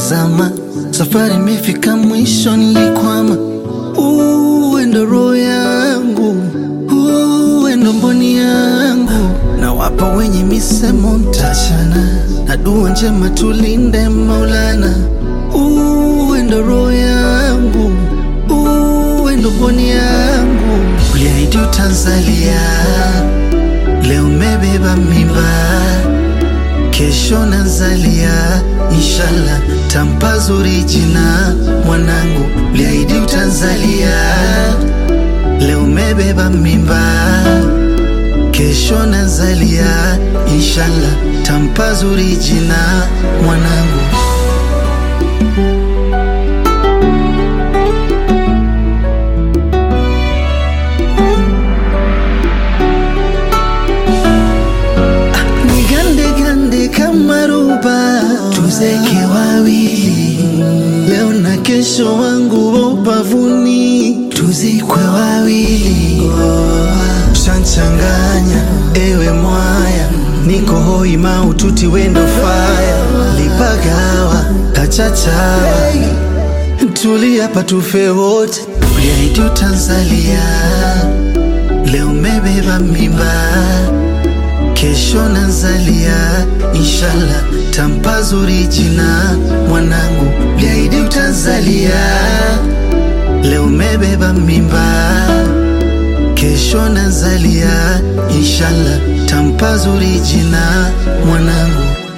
zama, safari imefika mwisho, nilikwama. Uwe ndo roho yangu, uwe ndo mboni yangu, na wapa wenye misemo mtachana, na dua njema tulinde Maulana. Uwe ndo roho yangu, uwe ndo mboni yangu, uliahidi utanzalia, leo umebeba mimba kesho nazalia, inshallah tampa zuri jina mwanangu, liahidi utanzalia, leo umebeba mimba, kesho nazalia, inshallah tampa zuri jina mwanangu. Nigande gande kama ruba, tuzeke wawili leo na kesho, wangu wa ubavuni, tuzikwe wawili. Shanchanganya ewe mwaya, niko hoi maututi wendo faya, lipagawa kachachawa, tulia patufe wote, uliahidi utanzalia, leo umebeba mimba kesho nazalia, inshallah tampa zuri jina mwanangu, liahidi utanzalia, leo umebeba mimba, kesho nazalia, inshallah tampa zuri jina mwanangu.